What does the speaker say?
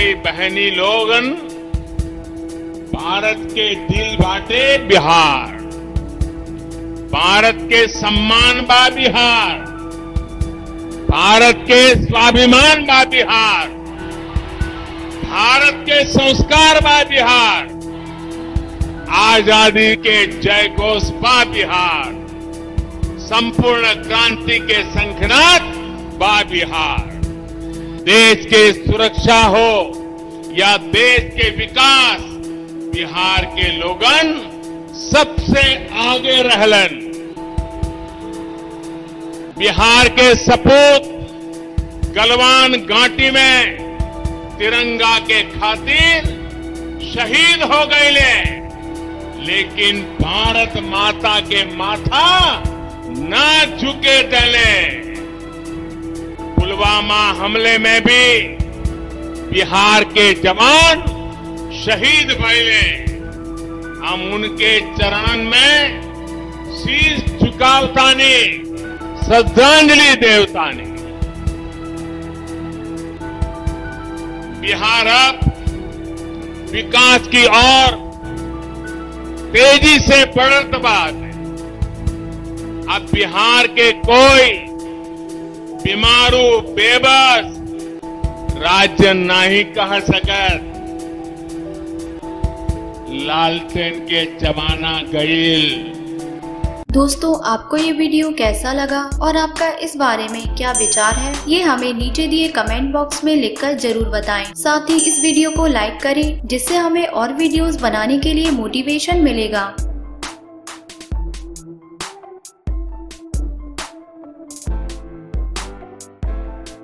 भाई बहनी लोगन भारत के दिल बाटे बिहार भारत के सम्मान बा बिहार भारत के स्वाभिमान बा बिहार भारत के संस्कार बा बिहार आजादी के जय घोष बा बिहार संपूर्ण क्रांति के संखनाथ बा बिहार देश के सुरक्षा हो या देश के विकास बिहार के लोगन सबसे आगे रहलन बिहार के सपूत गलवान घाटी में तिरंगा के खातिर शहीद हो गए लेकिन भारत माता के माथा ना झुके टले पुलवामा हमले में भी बिहार के जवान शहीद भइले हम उनके चरणन में शीश झुकावतानी श्रद्धांजलि देवतानी बिहार अब विकास की ओर तेजी से बढ़त बात है अब बिहार के कोई बीमारू बेबस राज्य नहीं कह सकत लालटेन के जमाना गईल दोस्तों आपको ये वीडियो कैसा लगा और आपका इस बारे में क्या विचार है ये हमें नीचे दिए कमेंट बॉक्स में लिखकर जरूर बताएं। साथ ही इस वीडियो को लाइक करें जिससे हमें और वीडियोस बनाने के लिए मोटिवेशन मिलेगा